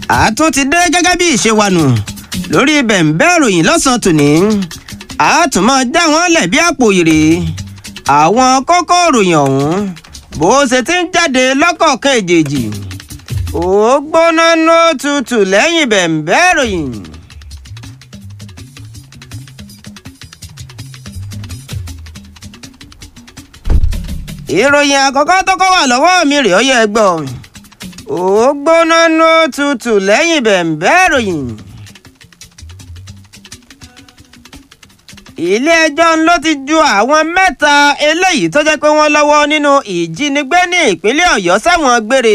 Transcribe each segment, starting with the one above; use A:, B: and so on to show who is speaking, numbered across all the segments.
A: àtún ti dé gẹ́gẹ́ bí ìṣe wa nù lórí bẹ̀ǹbẹ́ ìròyìn lọ́sàn-án tòní àtúmọ̀ já wọn lẹ̀ bí àpò ìrè àwọn kókó ìròyìn ọ̀hún bó ṣe ti ń jáde lọ́kọ̀ọ̀kan èjèèjì ó gbóná ní ó tutù lẹ́yìn bẹ̀ǹbẹ́ ìròyìn. ìròyìn àkọ́kọ́ tó kọ́ wà lọ́wọ́ mi rèé ó yẹ gbọ́ ó gbóná ní ó tutù lẹ́yìn bẹ̀ǹbẹ́ ìròyìn. ilé-ẹjọ́ ló ti ju àwọn mẹ́ta eléyìí tó jẹ́ pé wọ́n lọ́wọ́ nínú ìjínigbé ní ìpínlẹ̀ ọ̀yọ́ sẹ́wọ̀n gbére.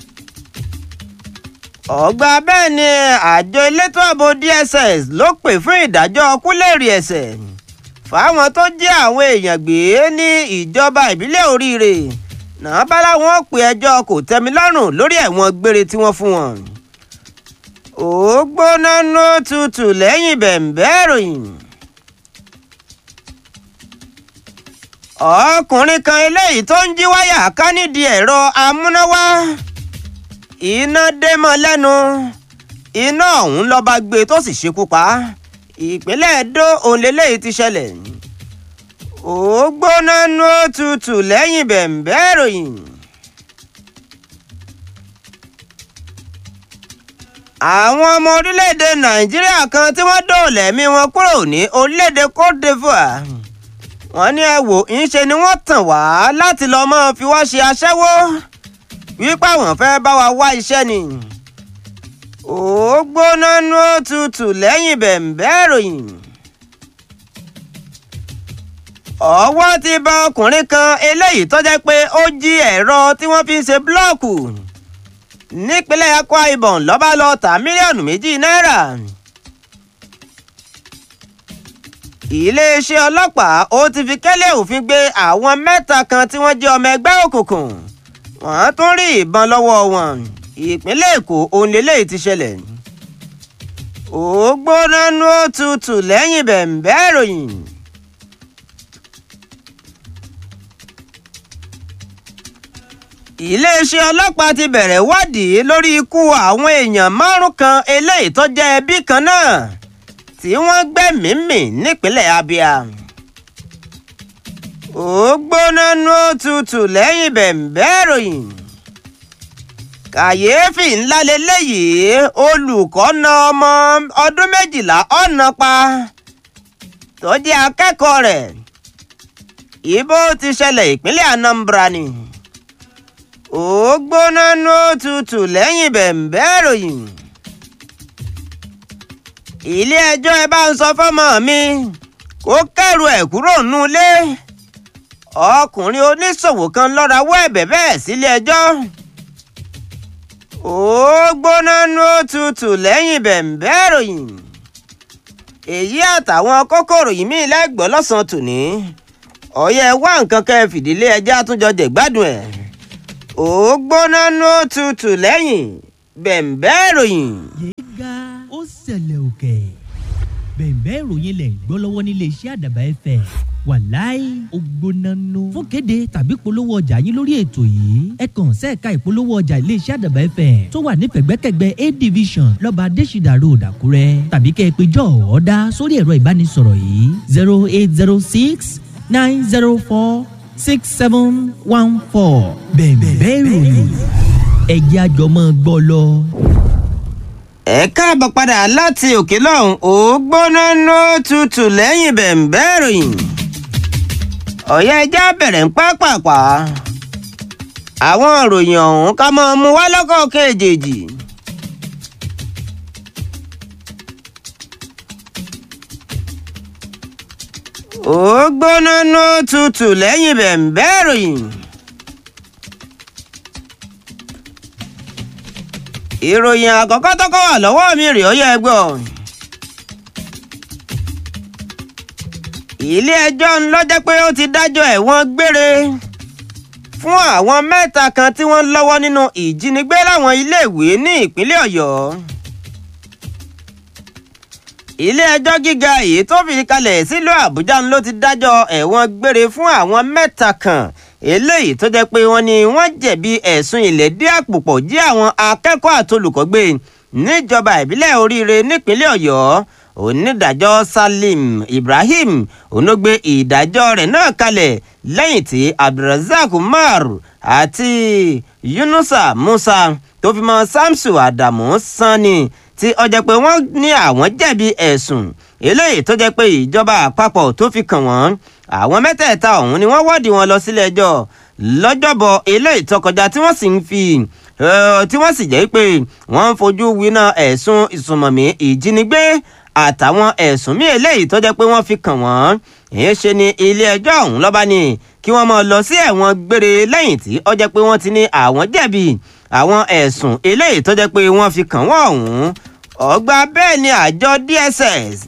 A: ọgbà bẹ́ẹ̀ ni àjọ elétò ààbò dss ló pè fún ìdájọ́ kúlẹ̀rì ẹ̀ṣẹ̀ fáwọn tó jẹ́ àwọn èèyàn gbé ní ìjọba ìbílẹ̀ oríire náà bá láwọn pè ẹjọ́ kò tẹ́mi lọ́rùn lórí ẹ̀wọ̀n gbére tí wọ́n fún wọn. ó gbóná ní ó tutù lẹ́yìn bẹ̀ǹbẹ́ ìròyìn. ọkùnrin kan eléyìí tó ń jí wáyà ká nídìí ẹ̀rọ amúnáwá iná dé mọ́ lẹ́nu iná ọ̀hún lọ́ba gbé tó sì ṣekú pa ìpínlẹ̀ Ẹdó òun lélẹ́yìí ti ṣẹlẹ̀ ó gbóná nú òtútù lẹ́yìn bẹ̀ǹbẹ́ ìròyìn. àwọn ọmọ orílẹ̀-èdè Nàìjíríà kan tí wọ́n dóòlà ẹ̀mí wọn kúrò ní orílẹ̀-èdè Côte d'Ivoire wọ́n ní ẹ wò ń ṣe ni wọ́n tàn wá láti lọ́ọ́ mọ́ fi wá ṣe aṣẹ́wó wípé àwọn fẹ́ bá wa wá iṣẹ́ ni. ó gbóná nú òtútù lẹ́yìn bẹ̀ǹbẹ́ ìròyìn. ọwọ́ ti bá ọkùnrin kan eléyìí tó jẹ́ pé ó jí ẹ̀rọ tí wọ́n fi ń ṣe búlọ́ọ̀kù nípínlẹ̀ Akwa Ibom ló bá lọ tà mílíọ̀nù méjì náírà. iléeṣẹ́ ọlọ́pàá ó ti fi kẹ́lẹ́ òfin gbé àwọn mẹ́ta kan tí wọ́n jẹ́ ọmọ ẹgbẹ́ òkùnkùn wọ́n tún rí ìbọn lọ́wọ́ wọn ìpínlẹ̀ èkó onílé ti ṣẹlẹ̀ ó gbóná nú òtútù lẹ́yìn bẹ̀ǹbẹ́ ìròyìn. iléeṣẹ́ ọlọ́pàá ti bẹ̀rẹ̀ wádìí lórí ikú àwọn èèyàn márùn kan eléyìí tó jẹ́ ẹbí kan náà tí wọ́n gbẹ́mìí mì nípínlẹ̀ Abia. ó gbóná nú òtútù lẹ́yìn bẹ̀ǹbẹ́ ìròyìn. kàyééfì ńlá leléyìí olùkọ́ na ọmọ ọdún méjìlá ọ̀nà pa tó jẹ́ akẹ́kọ̀ọ́ rẹ̀. ibo ti ṣẹlẹ̀ ìpínlẹ̀ Anambra ni. ó gbóná nú òtútù lẹ́yìn bẹ̀ǹbẹ́ ìròyìn ilé ẹjọ́ ẹ bá ń sọ fọ́mọ mi kó kẹ́rù ẹ̀ kúrò nulé ọkùnrin oníṣòwò kan lọ́ra wọ́ ẹ̀bẹ̀ bẹ́ẹ̀ sílé ẹjọ́ ó gbóná nú òtútù lẹ́yìn bẹ̀ǹbẹ́ ìròyìn èyí àtàwọn kókòrò yìí mí lẹ́gbọ́n lọ́sàn-án tòní ọ̀yẹ́ wá nǹkan kẹ́ ẹ fìdílé ẹjẹ́ àtúnjọ jẹ̀gbádùn ẹ̀ ó gbóná nú òtútù lẹ́yìn bẹ̀ǹbẹ́ ìròyìn
B: ó ṣẹlẹ̀ òkè bẹ̀ẹ̀bẹ́ ìròyìn lẹ̀ ń gbọ́ lọ́wọ́ nílé iṣẹ́ àdàbà ẹ̀fẹ̀ wàláì ògbónánú fún kéde tàbí polówó ọjà yín lórí ètò yìí ẹ kàn sẹ́ẹ̀ka ìpolówó ọjà ilé iṣẹ́ àdàbà ẹ̀fẹ̀ tó wà nífẹ̀gbẹ́kẹ̀gbẹ́ a division lọ́ba adésìdà road àkúrẹ́ tàbí kẹ́ ẹ pé jọ́ ọ̀ọ́dá sórí ẹ̀rọ ìbánisọ̀rọ̀ yìí zero eight zero six nine zero four six seven one four bẹ̀ẹ̀bẹ́ ìròyìn ẹ̀jẹ̀ àjọmọ́ gbọ́ lọ
A: ẹ káàbọ̀ padà láti òkè lọ́hùn ó gbóná ló tutù lẹ́yìn bẹ̀ǹbẹ́ ìròyìn ọ̀yẹ́ ẹja bẹ̀rẹ̀ ń pápápá àwọn ìròyìn ọ̀hún ká máa mú wá lọ́kọ̀ kejì. ó gbóná ló tutù lẹ́yìn bẹ̀ǹbẹ́ ìròyìn. ìròyìn àkọ́kọ́ tọ́kọ́ wà lọ́wọ́ mi rèé ó yẹ gbọ́. ilé-ẹjọ́ ń lọ jẹ́ pé ó ti dájọ́ ẹ̀wọ̀n gbére fún àwọn mẹ́ta kan tí wọ́n lọ́wọ́ nínú ìjínigbé láwọn iléèwé ní ìpínlẹ̀ ọ̀yọ́. ilé-ẹjọ́ gíga èyí tó fi kalẹ̀ sílùú àbújá ló ti dájọ́ ẹ̀wọ̀n gbére fún àwọn mẹ́ta kan eléyìí tó jẹ́ pé wọ́n ní wọ́n jẹ̀bi ẹ̀sùn ìlẹ́dí àpòpọ̀ jí àwọn akẹ́kọ̀ọ́ àtolùkọ́ gbé níjọba ìbílẹ̀ oríire nípínlẹ̀ ọ̀yọ́ onídàájọ́ salim ibrahim onógbé ìdájọ́ rẹ̀ náà kalẹ̀ lẹ́yìn tí abdulrasaq umar àti yunusa musa tó fi mọ́ samsu adamu sanni tí ó jẹ́ pé wọ́n ní àwọn jẹ̀bi ẹ̀sùn eléyìí tó jẹ́ pé ìjọba àpapọ̀ tó fi kàn wọ́n àwọn mẹ́tẹ̀ẹ̀ta ọ̀hún ni wọ́n wọ́ọ̀dì wọn lọ sílé ẹjọ́ lọ́jọ́bọ̀ eléyìí tó kọjá tí wọ́n sì ń fi tí wọ́n sì jẹ́ pé wọ́n ń fojú winá ẹ̀sùn ìsùnmọ̀mí ìjínigbé àtàwọn ẹ̀sùn míì eléyìí tó jẹ́ pé wọ́n fi kàn wọ́n èyí ṣe ni ilé ẹjọ́ ọ̀hún lọ́ba ni kí wọ́n máa lọ sí ẹ̀wọ̀n gbére lẹ́yìn tí ó jẹ́ pé wọ́n ti ní àwọn jẹ̀bi àwọn ẹ̀sùn eléyìí tó jẹ́ pé wọ́n fi kàn wọ́n ọ̀hún ọgbà bẹ́ẹ̀ ni àjọ DSS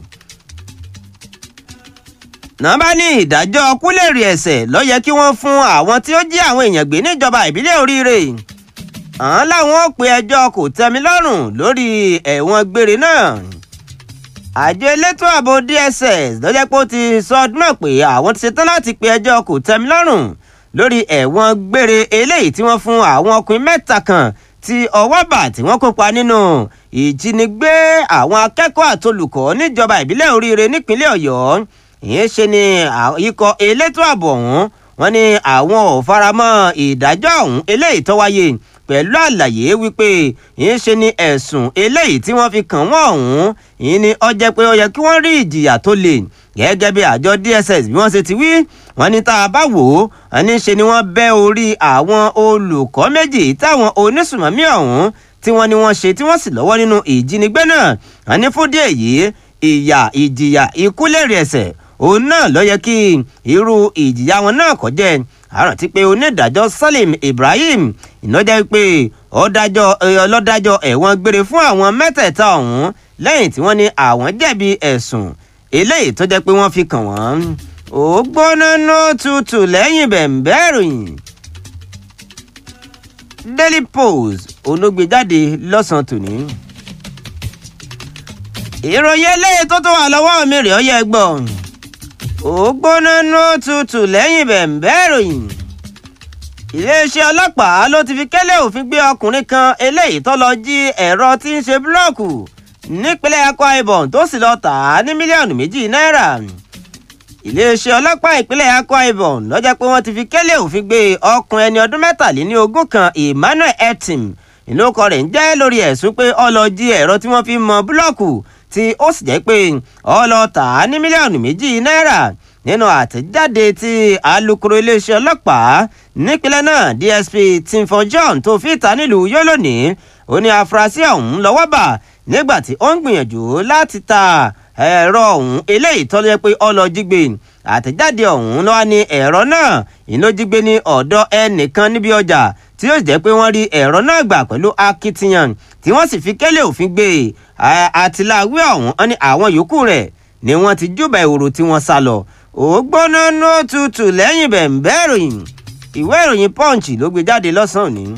A: náà bá ní ìdájọ́ kúlẹ̀rì ẹ̀sẹ̀ ló yẹ kí wọ́n fún àwọn tí ó jí àwọn èèyàn gbé níjọba ìbílẹ̀ oríire àwọn làwọn ò pe ẹjọ́ kò tẹ́mi lọ́rùn lórí ẹ̀wọ̀n gbére náà àjọ elétò ààbò DSS ló jẹ́ pé ó ti sọ ọdún náà pé àwọn ti ṣetán láti pe ẹjọ́ kò tẹ́mi lọ́rùn lórí ẹ̀wọ̀n gbére eléyìí tí wọ́n fún àwọn ọkùnrin mẹ́ta kan tí ọwọ́ bà tí wọ́n kópa nínú ìjínigbé àwọn akẹ́kọ̀ọ́ àtolùkọ́ níjọba ìbílẹ̀ oríire nípínlẹ̀ ọ̀yọ́ ìyẹn ṣe ni ikọ̀ elétò ààbò ọ̀hún wọ́n ní àwọn ò faramọ́ ìdájọ́ ọ̀hún eléyìí tó wáyé pẹ̀lú àlàyé wípé ìyẹn ṣe ni ẹ̀sùn eléyìí tí wọ́n fi kàn wọ́n ọ̀hún ìyẹn ni ó jẹ́ pé ó yẹ kí wọ́n rí ìjìyà tó le gẹ́gẹ́ bí àjọ DSS bí wọ́n ṣe ti wí wọ́n ní tá a bá wò ó wọ́n ní ṣe ni wọ́n bẹ́ orí àwọn olùkọ́ méjì táwọn onísùmọ̀mí ọ̀hún tí wọ́n ní wọ́n ṣe tí wọ́n sì lọ́wọ́ nínú ìjínigbé náà wọ́n ní fún díẹ̀ yìí ìyà ìjìyà ikú lèrè ẹ̀ṣẹ̀ òun náà ló yẹ kí irú ìjìyà wọn náà kó jẹ́ àrántí pé onídàájọ́ Salim Ibrahim ìnájà pé ọlọ́dájọ́ ẹ̀wọ̀n gbére fún àwọn mẹ́tẹ̀ẹ̀ta ọ̀hún lẹ́yìn tí wọ́n ní àwọn jẹ̀bi ẹ̀sùn eléyìí tó jẹ́ pé wọ́n fi kàn wọ́n ó gbóná ná tutù lẹ́yìn bẹ̀ǹbẹ́ ìròyìn Daily Post olóògbéjáde lọ́sàn-án tòní. ìròyìn eléyìí tó tó wà lọ́wọ́ mi rèé ó yẹ gbọ́ ó gbóná ná tutù lẹ́yìn bẹ̀ǹbẹ́ ìròyìn. iléeṣẹ́ ọlọ́pàá ló ti fi kẹ́lẹ́ òfin gbé ọkùnrin kan eléyìí tó lọ jí ẹ̀rọ tí ń ṣe búlọ́ọ̀kù nípínlẹ̀ Akwa Ibom tó sì lọ tà á ní mílíọ̀nù méjì náírà iléeṣẹ́ ọlọ́pàá ìpínlẹ̀ Akwa Ibom ló jẹ́ pé wọ́n ti fi kélé òfin gbé ọkùnrin ẹni ọdún mẹ́tàléní ogún kan Emmanuel Etim ìlókọ rẹ̀ ń jẹ́ lórí ẹ̀sùn pé ó lọ jí ẹ̀rọ tí wọ́n fi mọ búlọ́ọ̀kù tí ó sì jẹ́ pé ó lọ tà á ní mílíọ̀nù méjì náírà nínú àtẹ̀jáde tí alukoro iléeṣẹ́ ọlọ́pàá nípínlẹ̀ náà DSP Timfon John tó fi ta nílùú yó lónìí ó ní afurasí ọ̀hún lọ́wọ́ bà nígbà tí ó ń gbìyànjú láti ta ẹ̀rọ ọ̀hún eléyìí tó lè pé ọlọ́jígbé àtẹ̀jáde ọ̀hún ló wá ní ẹ̀rọ náà ìlójígbé ní ọ̀dọ̀ ẹnìkan níbi ọjà tí ó jẹ́ pé wọ́n rí ẹ̀rọ náà gbà pẹ̀lú akitiyan tí wọ́n sì fi kélé òfin gbé àtìláwí ọ̀hún ní àwọn yòókù rẹ̀ ni wọ́n ti júbà ìhòòrò tí wọ́n sá lọ ògbóná nó tutù lẹ́yìn bẹ̀ǹbẹ́ ìròyìn ìwé ìròyìn punch ló gbé jáde lọ́sàn-án òní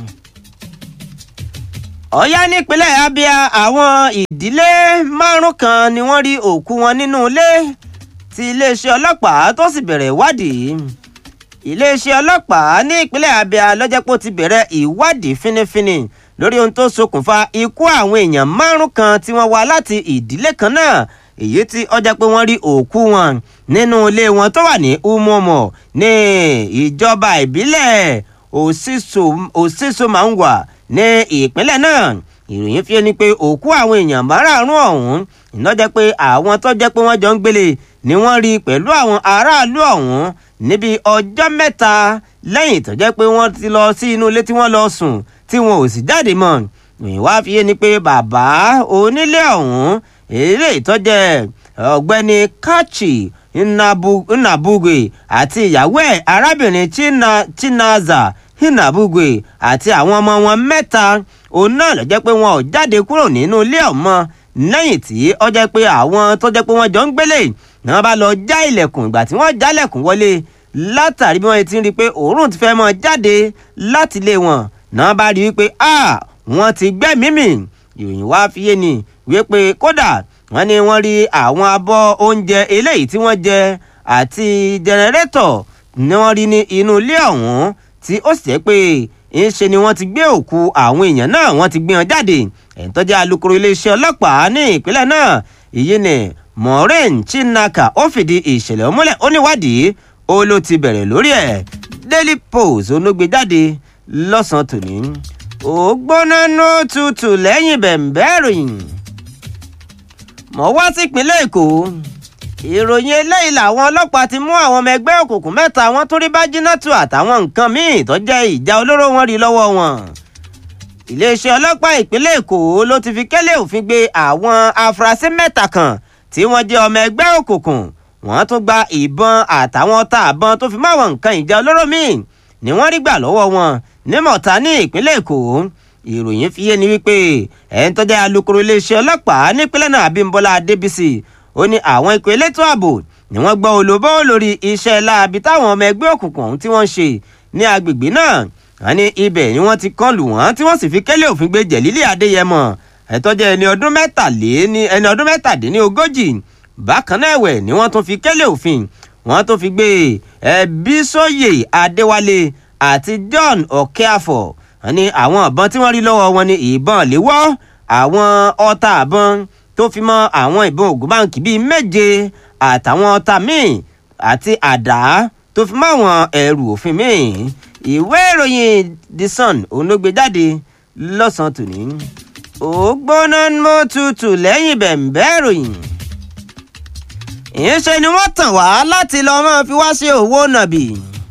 A: ọ̀yá nípínlẹ̀ abia àwọn ìdílé márùn kan ni wọ́n rí òkú wọn nínú ilé tí iléeṣẹ́ ọlọ́pàá tó sì bẹ̀rẹ̀ ìwádìí iléeṣẹ́ ọlọ́pàá ní ìpínlẹ̀ abia lọ́jọ́pọ̀ ti bẹ̀rẹ̀ ìwádìí fínífíní lórí ohun tó ṣokùnfà ikú àwọn èèyàn márùn kan tí wọ́n wá láti ìdílé kan náà èyí tí ó jẹ́ pé wọ́n rí òkú wọn nínú ilé wọn tó wà ní umomo ní ìjọba ìbílẹ̀ òsísòmáwà ní ìpínlẹ̀ náà ìròyìn fi ni pé òkú àwọn èèyàn márààrún ọ̀hún iná jẹ́ pé àwọn tó jẹ́ pé wọ́n jọ ń gbélé ni wọ́n rí pẹ̀lú àwọn aráàlú ọ̀hún níbi ọjọ́ mẹ́ta lẹ́yìn tó jẹ́ pé wọ́n ti lọ sí inú ilé tí wọ́n lọ sùn tí wọn ò sì jáde mọ́ ìròyìn wá fi ni pé bàbá onílé ọ̀hún eré ìtọ́jẹ́ ọ̀gbẹ́ni kachi nnabugwe àti ìyàwó ẹ̀ arábìnrin chinaza nnabugwe àti àwọn ọmọ wọn mẹ́ta òun náà ló jẹ́ pé wọn ò jáde kúrò nínú ilé ọ̀mọ́ lẹ́yìn tí ó jẹ́ pé àwọn tó jẹ́ pé wọ́n jọ ń gbélé ni wọ́n bá lọ já ilẹ̀kùn ìgbà tí wọ́n jálẹ̀kùn wọlé látàrí bí wọ́n ti ń rí i pé òórùn ti fẹ́ mọ́ jáde láti ilé wọn náà bá rí i pé wọ́n ti gbẹ́mìí mì ìròyìn wá fi yé ni wípé kódà wọ́n ní wọ́n rí àwọn abọ́ oúnjẹ eléyìí tí wọ́n jẹ àti jẹnẹrétọ̀ ni wọ́n rí ní inú ilé ọ̀hún tí ó sì jẹ́ pé ń ṣe ni wọ́n ti gbé òkú àwọn èèyàn náà wọ́n ti gbé wọn jáde ẹ̀ń tó jẹ́ alukoro iléeṣẹ́ ọlọ́pàá ní ìpínlẹ̀ náà èyí ni maureen chinaka ó fìdí ìṣẹ̀lẹ̀ múlẹ̀ ó níwádìí ó ló ti bẹ̀rẹ̀ lórí ẹ̀ daily post onógbè jáde lọ́sàn-án tòní ó gbóná ní tutù lẹ́yìn bẹ̀m̀bẹ́ ìròyìn mọ̀ wá sípínlẹ̀ èkó ìròyìn eléyìí làwọn ọlọ́pàá ti mú àwọn ọmọ ẹgbẹ́ òkùnkùn mẹ́ta wọn tún rí bájínátù àtàwọn nǹkan míì tó jẹ́ ìjà olóró wọn rí lọ́wọ́ wọn iléeṣẹ́ ọlọ́pàá ìpínlẹ̀ èkó ló ti fi kẹ́lẹ́ òfin gbé àwọn afurasí mẹ́ta kan tí wọ́n jẹ́ ọmọ ẹgbẹ́ òkùnkùn wọ́n tún gba ìbọn àtàwọn ọta àbọn tó fi máwọn nǹkan ìjà olóró míì ni wọ́n rí gbà lọ́wọ́ wọn ní mọ̀tá ní ìpínlẹ̀ èkó ìròyìn fi yé ni wípé ẹ̀ ń tọ́jà alukoro iléeṣẹ́ ọlọ́pàá nípínlẹ̀ náà abímbọ́lá adébísì ó ní àwọn ikọ̀ elétò ààbò ni wọ́n gbọ́ olóbó lórí iṣẹ́ láabi táwọn ọmọ ẹgbẹ́ òkùnkùn ọ̀hún tí wọ́n ń ṣe ní agbègbè náà wọ́n ní ibẹ̀ ni wọ́n ti kàn lù wọ́n tí wọ́n sì fi kélé òfin gbé jẹ̀lílì adéyẹmọ ẹ̀tọ́jẹ́ ẹni ọdún mẹ́tàléní ẹni ọdún mẹ́tàdínní ogójì bákan náà ẹ̀wẹ̀ ni wọ́n tún fi kélé òfin wọ́n tún fi gbé ẹbísóyè adéwálé àti john ọ̀kẹ́àfọ̀ wọ́n ní àwọn ìbọn tí wọ́n rí lọ́wọ́ wọn ní ìbọn léwọ́ àwọn ọta àbọn tó fi mọ́ àwọn ìbọn ògùn báǹkì bíi méje àtàwọn ọta míì àti àdá tó fi mọ́ àwọn ẹrù òfin míì ìwé ìròyìn the sun òun ló gbé jáde lọ́sàn-án tòní ó gbóná mọ́ tutù lẹ́yìn bẹ̀m̀bẹ́ ìròyìn ìyẹn ṣe ni wọ́n tàn wá láti lọ́ọ́ máa fi wá sí owó nàbì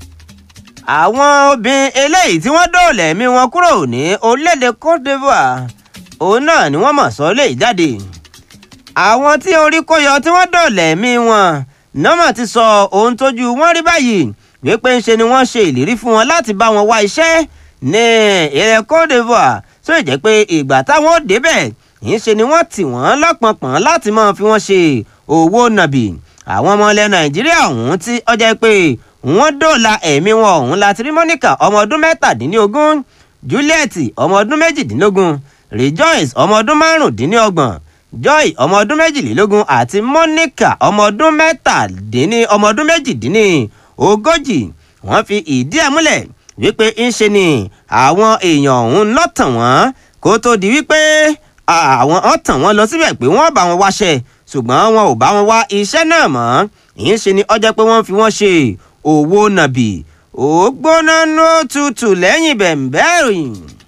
A: àwọn obìnrin eléyìí tí wọ́n dóòlà ẹ̀mí wọn kúrò ní orílẹ̀-èdè cote divoire òun náà ni wọ́n mọ̀ sọ lè jáde àwọn tí orí kó yọ tí wọ́n dóòlà ẹ̀mí wọn nọ́mọ̀ ti sọ ohun tójú wọn rí báyìí wípé ń ṣe ni wọ́n ṣe ìlérí fún wọn láti bá wọn wá iṣẹ́ ní ilẹ̀ cote divoire tó jẹ́ pé ìgbà táwọn ò débẹ̀ ń ṣe ni wọ́n tì wọ́n lọ́pọ̀npọ̀n láti máa fi wọ́n ṣe owó nàbì àwọn ọmọ ilẹ̀ nàìjíríà ọ̀hún tí ó jẹ́ pé wọ́n dóòlà ẹ̀mí wọn ọ̀hún láti rí monica ọmọ ọdún mẹ́tàdínlógún juliet ọmọ ọdún méjìdínlógún rejoice ọmọ ọdún márùndínlọ́gbọ̀n joy ọmọ ọdún méjìlélógún àti monica ọmọ ọdún mẹ́tàdínní ọmọ ọdún méjìdínní ogójì wọ́n fi ìdí ẹ̀ múlẹ̀ wípé ń ṣe ni àwọn èèyàn ọ̀hún lọ́tàn wọ́n kó tó di wípé àwọn ọ̀tàn wọn lọ síbẹ̀ pé wọ́n bá wọn wáṣẹ́ ṣùgbọ́n wọn ò bá wọn wá iṣẹ́ náà mọ́ ìyẹn ṣe ni ọjọ́ pé wọ́n fi wọ́n ṣe owó nàbì ó gbóná ní ó tutù lẹ́yìn bẹ̀m̀bẹ́ ìròyìn.